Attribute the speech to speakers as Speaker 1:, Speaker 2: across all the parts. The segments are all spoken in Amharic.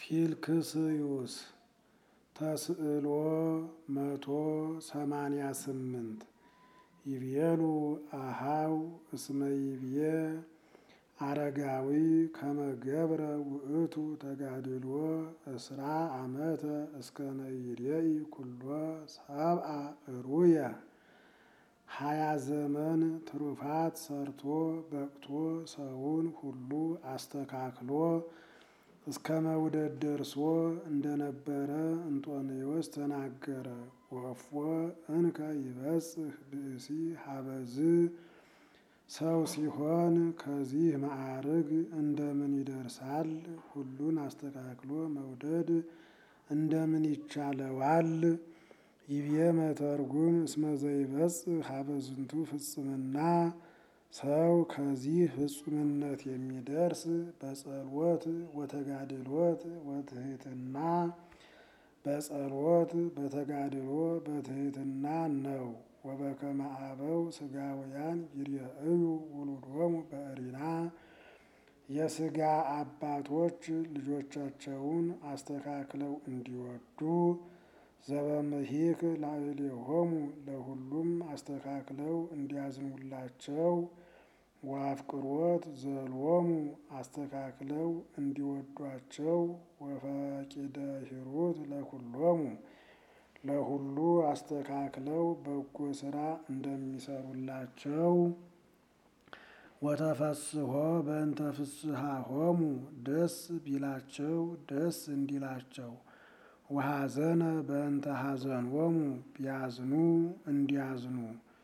Speaker 1: ፊልክስዩስ ተስዕሎ መቶ ሰማንያ ስምንት ይቤሉ አሃው እስመ ይብዬ አረጋዊ ከመገብረ ውእቱ ተጋድሎ እስራ ዓመተ እስከ ነይሬይ ኩሎ ሰብአ እሩየ ሀያ ዘመን ትሩፋት ሰርቶ በቅቶ ሰውን ሁሉ አስተካክሎ እስከ መውደድ ደርሶ እንደነበረ እንጦንዮስ ተናገረ። ወፎ እንከ ይበጽሕ ብእሲ ሀበዝ ሰው ሲሆን ከዚህ ማዕርግ እንደምን ይደርሳል? ሁሉን አስተካክሎ መውደድ እንደምን ይቻለዋል? ይብዬ መተርጉም እስመ ዘይበጽሕ ሀበዝንቱ ፍጽምና ሰው ከዚህ ፍጹምነት የሚደርስ በጸሎት ወተጋድሎት ወትሕትና በጸሎት በተጋድሎ በትሕትና ነው። ወበከመ አበው ሥጋውያን ይርአዩ ውሉዶሙ በዕሪና የሥጋ አባቶች ልጆቻቸውን አስተካክለው እንዲወዱ ዘበምሂክ ላዕሌሆሙ ለሁሉም አስተካክለው እንዲያዝኑላቸው ወአፍቅሮት ዘሎሙ አስተካክለው እንዲወዷቸው ወፈቂደ ሂሩት ለኩሎሙ ለሁሉ አስተካክለው በጎ ሥራ እንደሚሰሩላቸው ወተፈስሖ በእንተ ፍስሓሆሙ ደስ ቢላቸው ደስ እንዲላቸው ወሐዘነ በእንተ ሐዘኖሙ ቢያዝኑ እንዲያዝኑ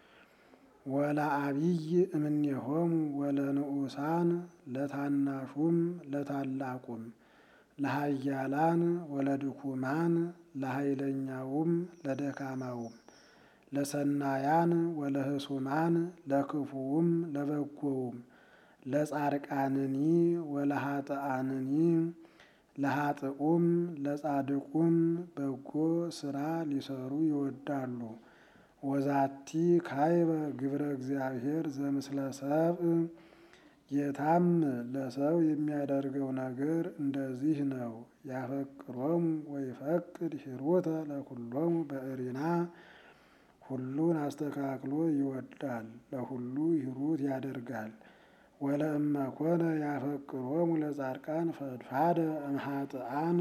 Speaker 1: ወለአቢይ እምኔሆሙ ወለንዑሳን ለታናሹም ለታላቁም ለሃያላን ወለድኩማን ለኃይለኛውም ለደካማውም ለሰናያን ወለህሱማን ለክፉውም ለበጎውም ለጻድቃንኒ ወለኃጥአንኒ ለኃጥኡም ለጻድቁም በጎ ሥራ ሊሰሩ ይወዳሉ። ወዛቲ ካይበ ግብረ እግዚአብሔር ዘምስለ ሰብእ ጌታም ለሰው የሚያደርገው ነገር እንደዚህ ነው። ያፈቅሮሙ ወይፈቅድ ሂሩተ ለኩሎሙ በዕሪና ሁሉን አስተካክሎ ይወዳል፣ ለሁሉ ሂሩት ያደርጋል። ወለእመ ኮነ ያፈቅሮሙ ለጻድቃን ፈድፋደ እምኃጥአን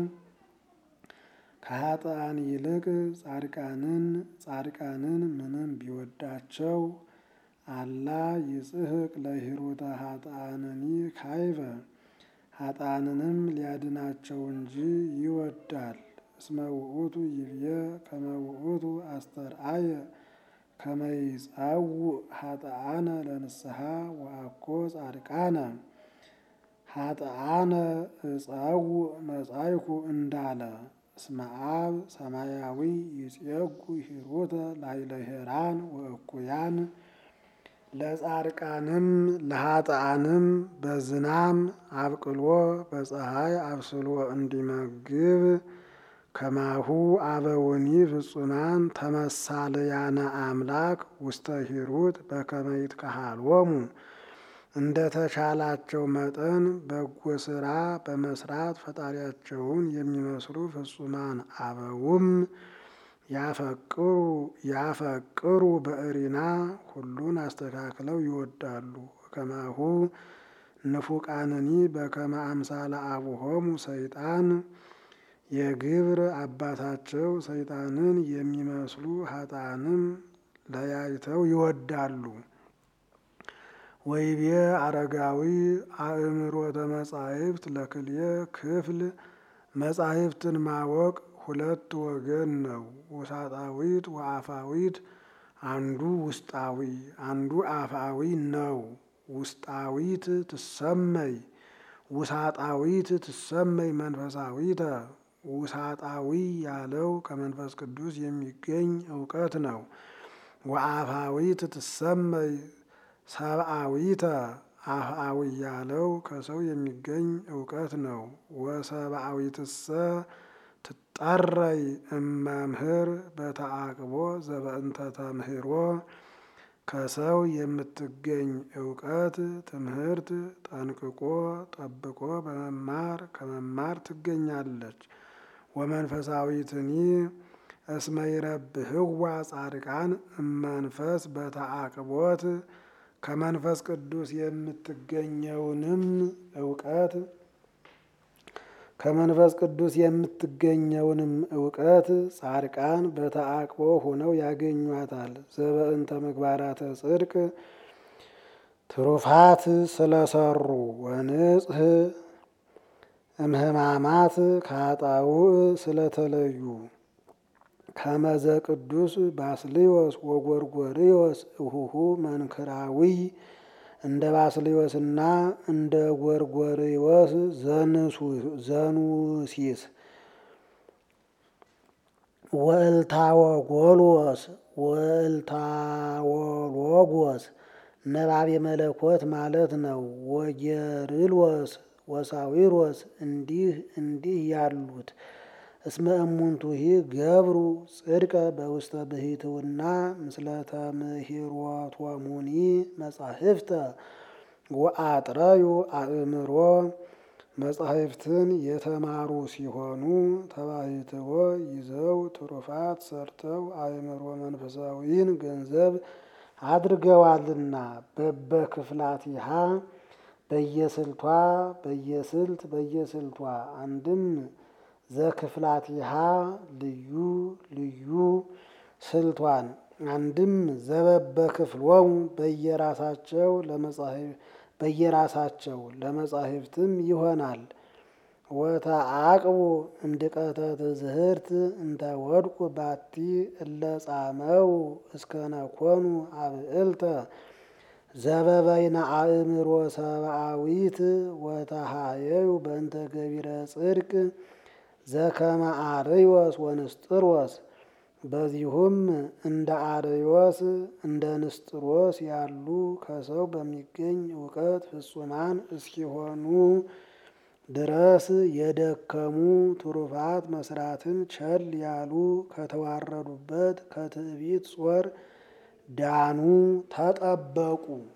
Speaker 1: ከኃጥአን ይልቅ ጻድቃንን ጻድቃንን ምንም ቢወዳቸው አላ ይጽሕቅ ለሂሩተ ኃጥአንኒ ካይበ ኃጥአንንም ሊያድናቸው እንጂ ይወዳል። እስመ ውእቱ ይብዬ ከመ ውእቱ አስተርአየ ከመ ይጸውዕ ኃጥአነ ለንስሐ ወአኮ ጻድቃነ ኃጥአነ እጸውዕ መጻይኩ እንዳለ እስመ አብ ሰማያዊ ይጼጉ ሂሩተ ላዕለ ሄራን ወእኩያን ለጻድቃንም ለኃጥአንም በዝናም አብቅሎ በፀሐይ አብስሎ እንዲመግብ ከማሁ አበውኒ ፍጹማን ተመሳልያነ አምላክ ውስተ ሂሩት በከመ ይትከሃሎሙ እንደ ተቻላቸው መጠን በጎ ሥራ በመስራት ፈጣሪያቸውን የሚመስሉ ፍጹማን አበውም ያፈቅሩ ያፈቅሩ በዕሪና ሁሉን አስተካክለው ይወዳሉ። ከማሁ ንፉቃንኒ በከመ አምሳለ አቡሆሙ ሰይጣን የግብር አባታቸው ሰይጣንን የሚመስሉ ኃጥአንም ለያይተው ይወዳሉ። ወይቤ አረጋዊ አእምሮተ መጻሕፍት ለክልኤ ክፍል መጻሕፍትን ማወቅ ሁለት ወገን ነው። ውሳጣዊት ወአፋዊት አንዱ ውስጣዊ አንዱ አፋዊ ነው። ውስጣዊት ትሰመይ ውሳጣዊት ትሰመይ መንፈሳዊተ ውሳጣዊ ያለው ከመንፈስ ቅዱስ የሚገኝ እውቀት ነው። ወአፋዊት ትሰመይ ሰብአዊተ አፍአዊ ያለው ከሰው የሚገኝ እውቀት ነው። ወሰብአዊትሰ ትጠረይ እመምህር በተአቅቦ ዘበእንተ ተምህሮ ከሰው የምትገኝ እውቀት ትምህርት ጠንቅቆ ጠብቆ በመማር ከመማር ትገኛለች። ወመንፈሳዊትኒ እስመ ይረብህዋ ጻድቃን እመንፈስ በተአቅቦት ከመንፈስ ቅዱስ የምትገኘውንም እውቀት ከመንፈስ ቅዱስ የምትገኘውንም እውቀት ጻድቃን በተአቅቦ ሆነው ያገኟታል። ዘበእንተ ምግባራተ ጽድቅ ትሩፋት ስለሰሩ ወንጽህ እምህማማት ከኃጣውእ ስለተለዩ ከመዘ ቅዱስ ባስልዮስ ወጎርጎርዮስ እሁሁ መንክራዊ እንደ ባስልዮስና እንደ ጎርጎርዮስ ዘኑሲስ ወእልታወጎልዎስ ወእልታወሎጎስ ነባቤ መለኮት ማለት ነው። ወጌርሎስ ወሳዊሮስ እንዲህ እንዲህ ያሉት እስመ እሙንቱሂ ገብሩ ጽድቀ በውስተ ብሂትውና ምስለ ተምህሮቶሙኒ መጻሕፍተ ወአጥረዩ አእምሮ መጻሕፍትን የተማሩ ሲሆኑ ተባሂትዎ ይዘው ትሩፋት ሰርተው አእምሮ መንፈሳዊን ገንዘብ አድርገዋልና በበክፍላቲሃ በየስልቷ በየስልት በየስልቷ አንድም ዘክፍላቲሃ ልዩ ልዩ ስልቷን አንድም ዘበበ ክፍሎሙ በየራሳቸው በየራሳቸው ለመጻሕፍትም ይሆናል። ወተአቅቡ እምድቀተ ትዝህርት እንተ ወድቁ ባቲ እለ ጻመው እስከነኮኑ አብዕልተ ዘበበይነ አእምሮ ሰብአዊት ወተሃየዩ በእንተ ገቢረ ጽድቅ ዘከመ አርዮስ ወንስጥሮስ በዚሁም እንደ አርዮስ እንደ ንስጥሮስ ያሉ ከሰው በሚገኝ እውቀት ፍጹማን እስኪሆኑ ድረስ የደከሙ ትሩፋት መስራትን ቸል ያሉ ከተዋረዱበት ከትዕቢት ጾር ዳኑ፣ ተጠበቁ።